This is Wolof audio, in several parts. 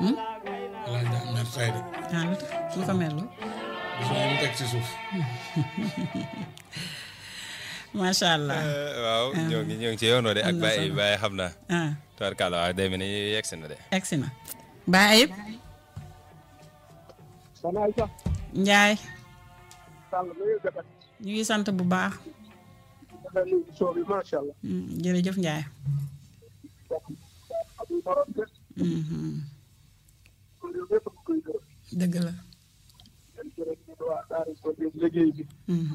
alaaj daa mer tay de ah lu tax lu ko merlu soo mu teg ci suuf macha allah waaw ñoo ngi ñoo ngi ci yoonoo de ak am na bàyyi solo. bàyyi xam naa ah tubaarkàlla waaw day mel ni yegsi na de egsi na baa ayib Soxna Aïssa njaay Sall na ngeen def ñu ngi sant bu baax dafa nuyu soo bi macha allah. Mm, jërëjëf njaay amul morom de Mhm. loolu yëpp a koy gërëm. dëgg la yéen jërëjëf ñu ngi waa Daara ko dégg liggéey bi. Mhm.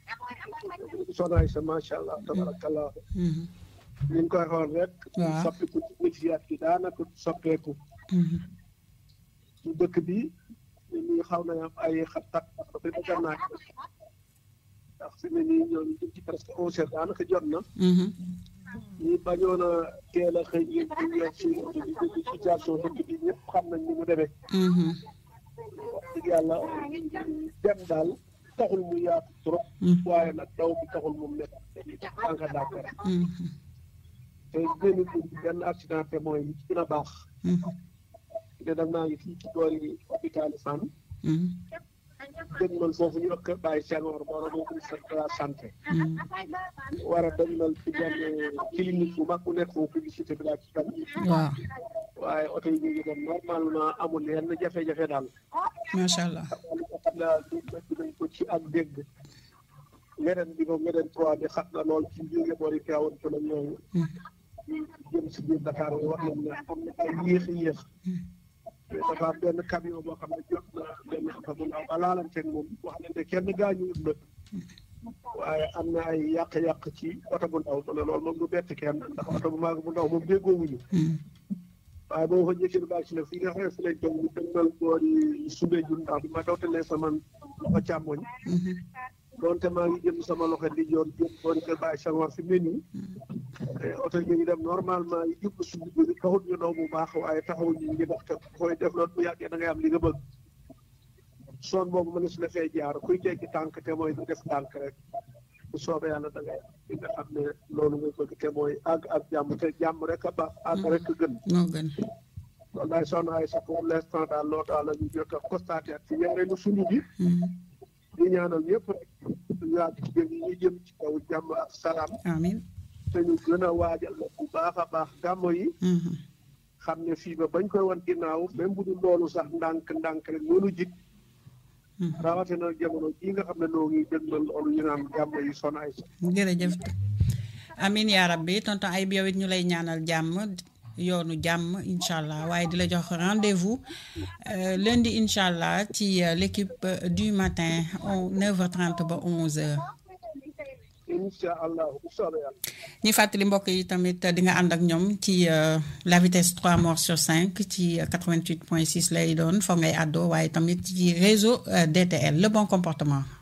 Soxna Aïssa macha allah tabarakallah Mhm. ñu ngi koy xool rek. Waaw. soppiku ci négociat bi daanaka soppeeku. Mhm. ci dëkk bi nit ñi xaw na am ay xat-xat parce que dëgg naa ci. ndax fi mu ne nii ñoom ñu ngi ci presque onze heures daanaka jot na. Mhm. ñi bañoon a teel a xëy yéen ñu ñëw ci ci situation dëkk bi ñëpp xam nañ ni mu demee. Mhm. wax dëgg yàlla dem daal taxul mu yaatu trop. Mhm. waaye nag daw bi taxul mu nekk tànka Dakar Mhm. te benn benn accident te mooy li ci gën a baax. Mhm. te dem naa ngi fii ci boori hôpital Fann Mhm. dégg man foofu ñu wax Baye Senghor borom moo ministre de la santé Mhm. war a demal ci benn clinique bu mag bu nekk foofu publicité bi laa ci tam waaw waaye oto yi ñu ngi dem normalement amul yenn jafe-jafe daal. macha allah li nga xam ne li nekk nañ ko ci ak dégg ngeren bi moom ngeren trois bi xat na lool ci jóge boori Tivaouane Peulh ak yooyu jëm si biir Dakar yi wax nañ ne am na ay yéex a yéex mais dafa am benn camion boo xam ne jot na benn oto bu ndaw ba laalanteeg moom wax nañ ne kenn gaañuwut nag waaye am na ay yàq-yàq ci oto bu ndaw ma ne loolu moom du bett kenn ndax oto bu mag bu ndaw moom déggoowuñu Mhm. waaye boo fa njëkkee baax si la fi nga xam ne fi lañ toog ñu dëgmal boori subee jun ndax bi ma dawtalee sama loxo càmmoñ Mhm. donte maa ngi jëm sama loxo di joor jëm boori kër Baye Senghor fi mu ne nii te oto yi ngi dem normalement yi jublu suñu bëri taxul ñu daw bu baax waaye taxawul ñu ngi dox te koy def loolu bu yàggee da ngay am li nga bëgg son boobu mën na su la fee jaar kuy teggi tànk te mooy du def tànk rek bu soobee yàlla da ngay am li nga xam ne loolu nga bëgg te mooy àgg ak jàmm te jàmm rek a baax àgg rek a gën moo gën wallaay soxna ay sax pour l'instant daal loolu daal la ñu jot a constaté ak ci ñaareelu suñu bi Mhm. di ñaanal ñëpp rek yàgg ci gën yi ñu jëm ci kaw jàmm ak salaam amiin te ñu gën a waajal la bu baax a baax gàmmo yi Mhm. xam ne fii ba bañ koy wan ginnaaw même bu dul loolu sax ndànk ndànk rek loolu jik Mhm. rawatina jamono jii nga xam ne noo ngi dëgmal loolu ñu naan gàmmo yi son ay sax jërëjëf amin yaa rabbi tonton ay bi yow it ñu lay ñaanal jàmm yoonu jàmm incha allah waaye di la jox rendez-vous euh, lundi incha allah ci euh, l'équipe euh, du matin on 9h30 ba 11h. incha allah bu soobee yàlla ñi fàttali mbokk yi tamit di nga ànd ak ñoom ci euh, la vitesse 3 morts sur 5 ci euh, 88.6 lay doon foog ngay àddoo waaye tamit ci réseau euh, DTL le bon comportement.